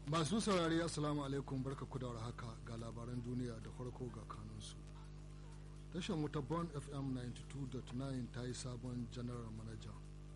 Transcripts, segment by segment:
masu saurari assalamu alaikum barka ku da haka ga labaran duniya da farko ga kanunsu tashar wuta bon fm 92.9 ta yi sabon general manager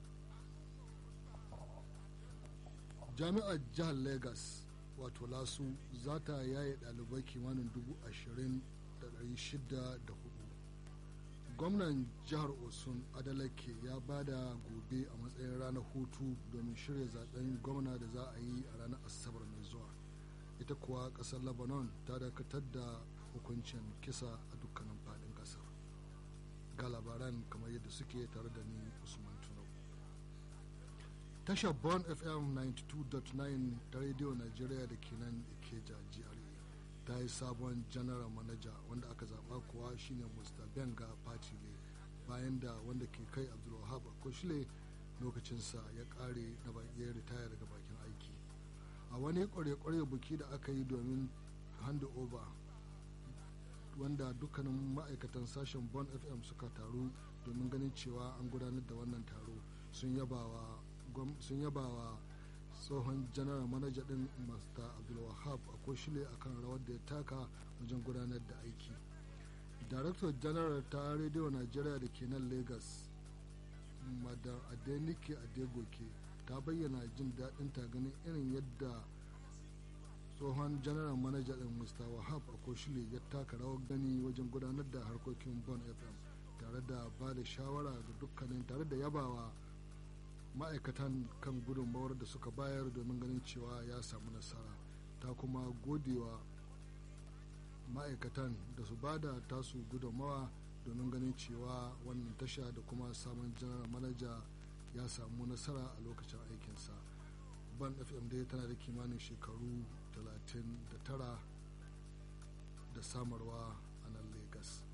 jami'ar jihar lagos wato lasu za ta yaye ɗalibai kimanin dubu ashirin da ɗari shida da hudu gwamnan jihar osun adalake ya bada gobe a matsayin ranar hutu domin shirya zaben gwamna da za a yi a ranar asabar mai zuwa ita kuwa kasar lebanon ta dakatar da hukuncin kisa a dukkanin fadin kasar ga labaran kamar yadda suke tare da ni usman tunau tashar bon fm 92.9 ta rediyo nigeria da ke nan ikeja GRA ta yi sabon general manager wanda aka zaba kuwa shine mr benga patile bayan da wanda ke kai abdulwahab akoshile lokacinsa ya kare na ya ritaya daga bakin aiki a wani kware-kware buki da aka yi domin hand over wanda dukkanin ma'aikatan sashen bon fm suka taru domin ganin cewa an gudanar da wannan taro sun yaba wa tsohon general manager din mr abdulwahab a koshile akan rawar da ya taka wajen gudanar da aiki director general ta radio nigeria da ke nan lagos madam adenike adegoke ta bayyana jin daɗin ta ganin irin yadda tsohon general manager din mr wahab a koshile ya taka rawar gani wajen gudanar da harkokin bon fm tare da ba da shawara ga dukkanin tare da yabawa ma'aikatan kan gudunmawar da suka bayar domin ganin cewa ya samu nasara ta kuma godewa ma'aikatan da su bada tasu gudunmawa domin ganin cewa wannan tasha da kuma samun janar manaja ya samu nasara a lokacin aikinsa ban fm dai tana da kimanin shekaru 39 da samarwa a nan lagos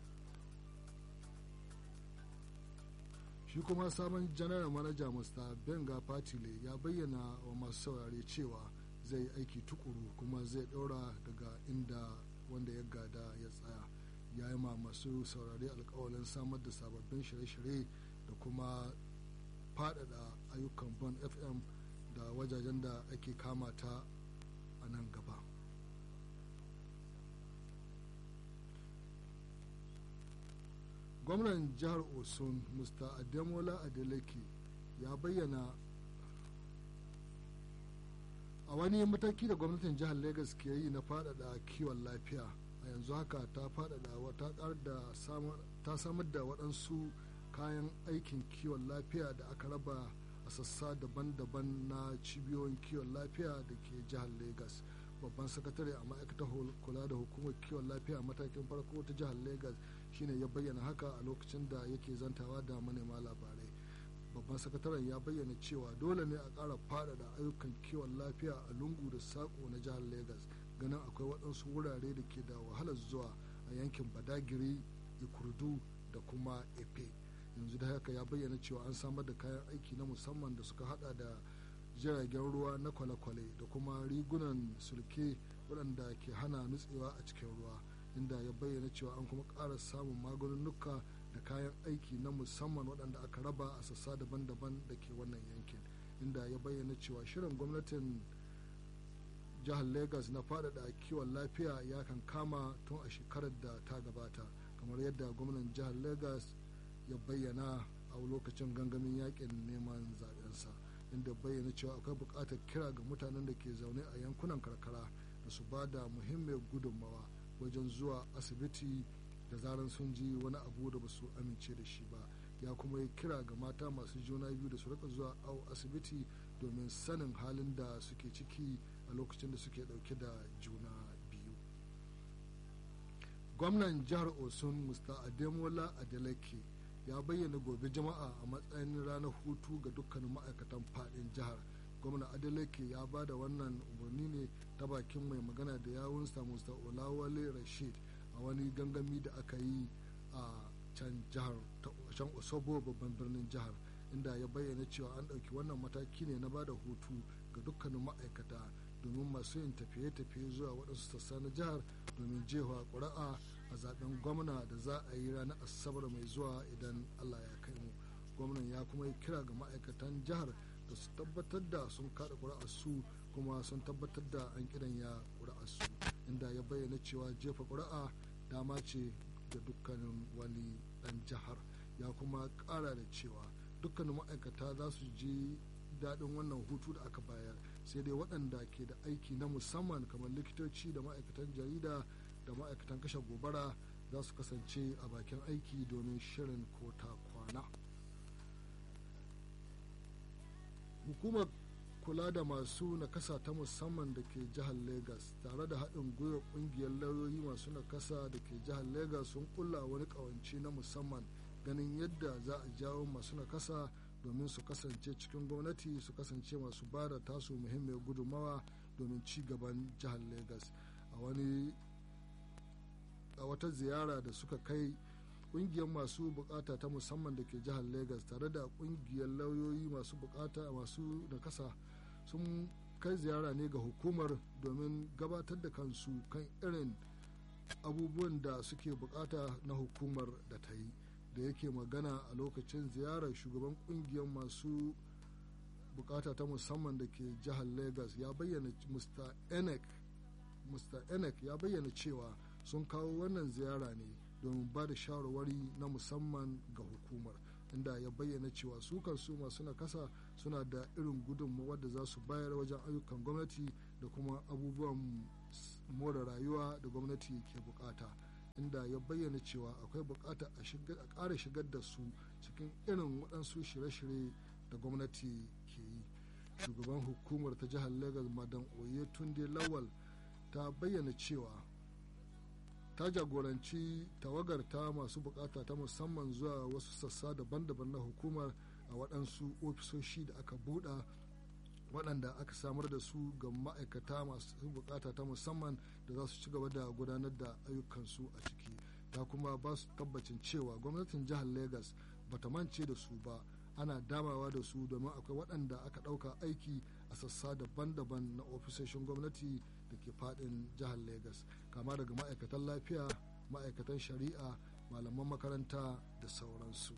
shi kuma sabon janar manaja mr benga patile ya bayyana wa masu saurare cewa zai aiki tukuru kuma zai daura daga inda wanda ya gada ya tsaya ya yi ma masu saurare alkawalin samar da sababbin shirye-shirye da kuma faɗaɗa ayyukan bon fm da wajajen da ake kama ta a nan gaba gwamnan jihar osun mr ademola adeleke ya bayyana a wani mataki da gwamnatin jihar lagos ke yi na faɗaɗa kiwon lafiya a yanzu haka ta faɗaɗa ta samar da waɗansu kayan aikin kiwon lafiya da aka raba a sassa daban-daban na cibiyoyin kiwon lafiya da ke jihar lagos babban sakatare a ma'aikatar kula da hukumar kiwon lafiya matakin farko ta jihar lagos shine ya bayyana haka a lokacin da yake zantawa da manema labarai babban sakataren ya bayyana cewa dole ne a ƙara faɗaɗa ayyukan kiwon lafiya a lungu da saƙo na jihar lagos ganin akwai waɗansu wurare da ke da wahalar zuwa a yankin badagiri ikurdu da kuma efe yanzu da haka ya bayyana cewa an samar da kayan aiki na musamman da suka hada da jiragen ruwa na kwale-kwale da kuma rigunan sulke waɗanda ke hana nutsewa a cikin ruwa inda ya bayyana cewa an kuma ƙara samun maganunuka da kayan aiki na musamman waɗanda aka raba a sassa daban-daban da ke wannan yankin inda ya bayyana cewa shirin gwamnatin jihar lagos na faɗaɗa kiwon lafiya ya kan kama tun a shekarar da ta gabata kamar yadda gwamnan jihar lagos ya bayyana a lokacin gangamin yakin neman zaɓensa inda bayyana cewa akwai buƙatar kira ga mutanen da ke zaune a yankunan karkara da su ba da muhimmiyar gudunmawa wajen zuwa asibiti da zaran sun ji wani abu da ba su amince da shi ba ya kuma yi kira ga mata masu juna biyu da su rika zuwa au asibiti domin sanin halin da suke ciki a lokacin da suke dauke da juna biyu gwamnan jihar osun mr ademola adeleke ya bayyana gobe jama'a a matsayin ranar hutu ga dukkanin ma'aikatan fadin jihar gwamna adeleke ya ba da wannan umarni ne ta bakin mai magana da yawunsa mr olawale rashid a wani gangami da aka yi a can jihar can osobo babban birnin jihar inda ya bayyana cewa an ɗauki wannan mataki ne na bada hutu ga dukkanin ma'aikata domin masu yin tafiye-tafiye zuwa waɗansu sassa na jihar domin jefa ƙuri'a a zaben gwamna da za a yi ranar asabar mai zuwa idan allah ya kai mu gwamnan ya kuma yi kira ga ma'aikatan jihar da su tabbatar da sun kada su kuma sun tabbatar da an ya su inda ya bayyana cewa jefa ƙuri'a dama ce ga dukkanin wani ɗan jihar ya kuma ƙara da cewa dukkanin ma'aikata za su ji daɗin wannan hutu da aka bayar sai dai waɗanda ke da aiki na musamman kamar likitoci da ma'aikatan jarida da ma'aikatan kashe gobara za su kasance a bakin aiki domin shirin kota kwana hukumar kula da masu nakasa ta musamman da ke jihar lagos tare da haɗin gwiwa ƙungiyar lauyoyi masu nakasa da ke jihar lagos sun kulla wani ƙawance na musamman ganin yadda za a jawo masu nakasa domin su kasance cikin gwamnati su kasance masu ba da tasu muhimmiyar gudunmawa domin ci gaban jihar lagos a wani a wata ziyara da suka kai kungiyar masu bukata ta musamman da ke jihar lagos tare da kungiyar lauyoyi masu bukata masu nakasa sun kai ziyara ne ga hukumar domin gabatar da kansu kan irin abubuwan da suke bukata na hukumar da ta yi da yake magana a lokacin ziyarar shugaban kungiyar masu bukata ta musamman da ke jihar lagos ya bayyana mr enek mr enek ya bayyana cewa sun kawo wannan ziyara ne domin ba da shawarwari na musamman ga hukumar inda ya bayyana cewa su kansu masu nakasa suna da irin gudunmawa da za su bayar wajen ayyukan gwamnati da kuma abubuwan more rayuwa da gwamnati ke bukata inda ya bayyana cewa akwai bukata a ƙara shigar da su cikin irin waɗansu shirye-shirye da gwamnati ke yi shugaban hukumar ta jihar lagos madan oye tunde lawal ta bayyana cewa ta jagoranci tawagar ta masu bukata ta musamman zuwa wasu sassa daban-daban na hukumar a waɗansu ofisoshi da aka buɗa waɗanda aka samar da su ga ma'aikata masu bukata ta musamman da za su ci gaba da gudanar da ayyukansu a ciki ta kuma ba su tabbacin cewa gwamnatin jihar lagos bata mance da su ba ana damawa da su domin akwai waɗanda aka ɗauka aiki a sassa daban-daban na ofisoshin gwamnati da ke faɗin jihar lagos kama daga ma'aikatan lafiya ma'aikatan shari'a malaman makaranta da sauransu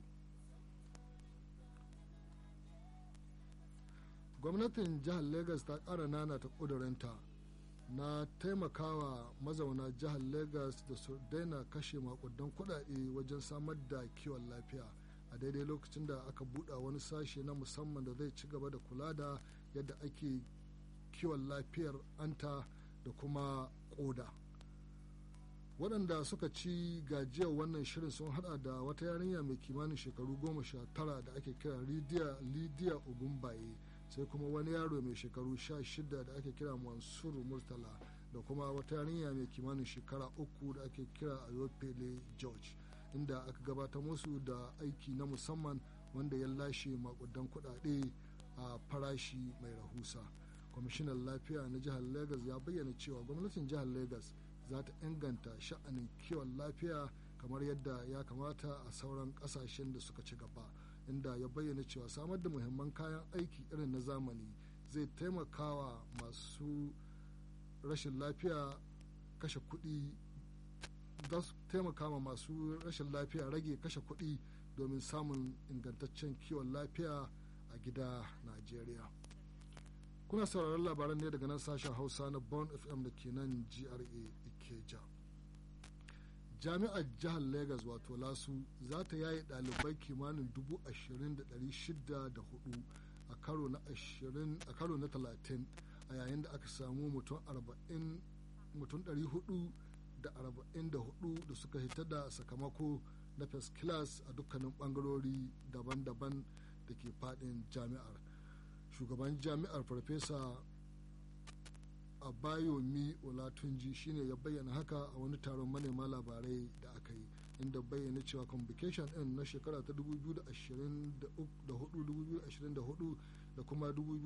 gwamnatin jihar lagos ta ƙara nana ta ƙudurinta na taimakawa mazauna jihar lagos da su daina kashe makudan kuɗaɗe wajen samar da kiwon lafiya a daidai lokacin da aka buɗa wani sashe na musamman da zai ci gaba da kula da yadda ake kiwon lafiyar anta da kuma koda waɗanda suka ci gajiyar wannan shirin sun hada da wata yarinya mai kimanin shekaru goma sha tara da ake kira lidiya ogunbaye sai kuma wani yaro mai shekaru sha shida da ake kira mansur murtala da kuma wata yarinya mai kimanin shekara uku da ake kira ayopele george inda aka gabatar musu da aiki na musamman wanda ya lashe makudan kuɗaɗe a farashi mai rahusa kwamishinan lafiya na jihar lagos ya bayyana cewa gwamnatin jihar lagos za ta inganta sha'anin kiwon lafiya kamar yadda ya kamata a sauran kasashen da suka ci gaba inda ya bayyana cewa samar da muhimman kayan aiki irin na zamani zai taimakawa masu rashin lafiya kashe kuɗi za su taimaka ma masu rashin lafiya rage kashe kuɗi domin samun ingantaccen kiwon lafiya a gida najeriya kuna sauraron labaran ne daga nan sashen hausa na bon fm da ke nan gra ikeja jami'ar jihar lagos wato lasu za ta yaye ɗalibai kimanin dubu ashirin da ɗari shida da hudu a karo na ashirin a karo na talatin a yayin da aka samu mutum arba'in mutum ɗari hudu da arba'in da hudu da suka hita da sakamako na first class a dukkanin bangarori daban-daban da ke fadin jami'ar shugaban jami'ar farfesa abayomi olatunji shine ya bayyana haka a wani taron manema labarai da aka yi inda bayyana cewa convocation din na shekara ta 2024 da kuma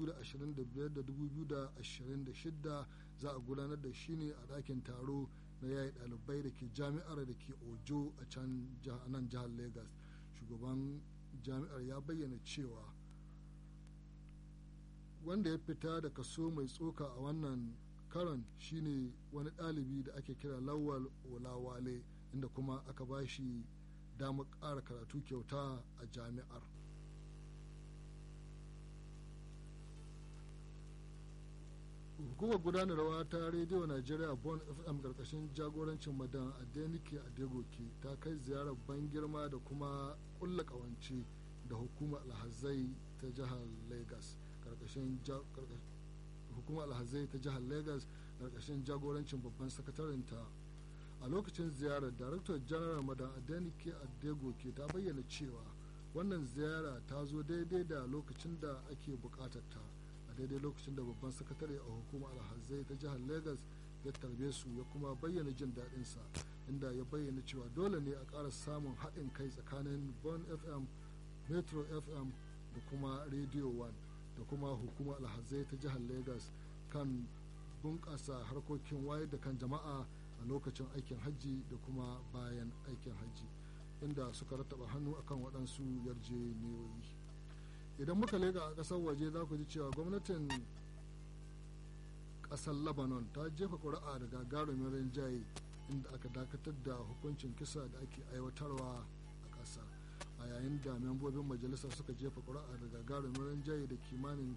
2025-2026 za a gudanar da shi ne a ɗakin taro na yayi ɗalibai da ke jami'ar da ke ojo a can nan jihar lagos shugaban jami'ar ya bayyana cewa wanda ya fita da kaso mai tsoka a wannan karon shine wani ɗalibi da ake kira lawal olawale inda kuma aka ba shi damar ƙara karatu kyauta a jami'ar hukumar gudanarwa ta rediyo najeriya bon fm karkashin jagorancin madan adenike adegoke ta kai ziyarar ban girma da kuma kulla kawance da hukumar alhazai ta jihar lagos karkashin hukumar alhazai ta jihar lagos karkashin jagorancin babban sakatarinta a lokacin ziyarar daraktar janar madan adenike adegoke ta bayyana cewa wannan ziyara ta zo daidai da lokacin da ake bukatar ta a daidai lokacin da babban sakatare a hukumar alhazai ta jihar lagos ya tarbe su ya kuma bayyana jin daɗinsa inda ya bayyana cewa dole ne a ƙara samun haɗin kai tsakanin bon fm metro fm da kuma radio one da kuma hukumar alhazai ta jihar lagos kan bunƙasa harkokin wayar da kan jama'a a lokacin aikin hajji da kuma bayan aikin hajji inda suka rattaba hannu akan waɗansu yarjejeniyoyi idan muka lega a ƙasar waje za ku ji cewa gwamnatin ƙasar lebanon ta jefa ƙuri'a da gagarumin rinjaye inda aka dakatar da hukuncin kisa da ake aiwatarwa a ƙasa a yayin da membobin majalisa suka jefa ƙuri'a da gagarumin rinjaye da kimanin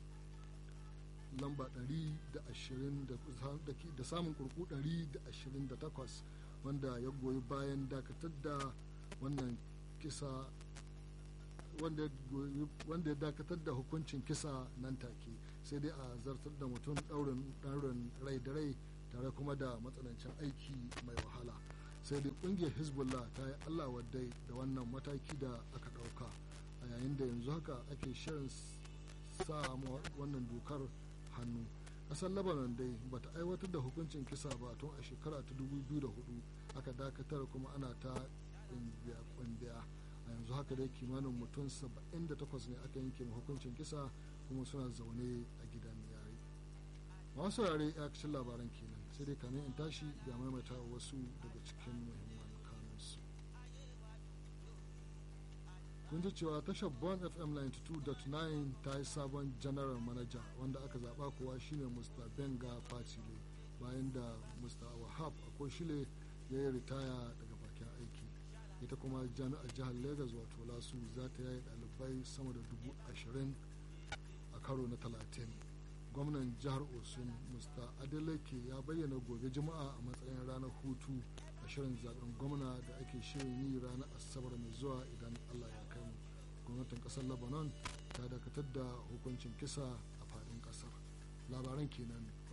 lamba 120 da samun kurku 128 wanda ya goyi bayan dakatar da wannan kisa wanda ya dakatar da hukuncin kisa nan take sai dai a zartar da mutum ɗaurin rai da rai tare kuma da matsanancin aiki mai wahala sai dai ƙungiyar hezbollah ta yi allah wadai da wannan mataki da aka ɗauka a yayin da yanzu haka ake shirin sa wannan dokar hannu ƙasar lebanon dai bata aiwatar da hukuncin kisa ba tun a shekara ta 2004 aka dakatar kuma ana ta kungiya a yanzu haka dai kimanin mutum 78 ne aka yanke hukuncin kisa kuma suna zaune a gidan yare masu yare ya kacin labaran kenan sai dai kamin in tashi ga maimaita wasu daga cikin muhimman kanunsu kun ji cewa tashar bon fm 92.9 ta yi sabon general manager wanda aka zaba kuwa shine mr benga fatile bayan da mr wahab akoshile ya yi ritaya daga bakin aiki ita kuma jami'ar jihar lagos wato lasu za ta yayi dalibai sama da dubu ashirin a karo na talatin gwamnan jihar osun mr adeleke ya bayyana gobe juma'a a matsayin ranar hutu a shirin zaben gwamna da ake shirin yi ranar asabar mai zuwa idan allah ya kai mu gwamnatin kasar lebanon ta dakatar da hukuncin kisa a faɗin ƙasar labaran kenan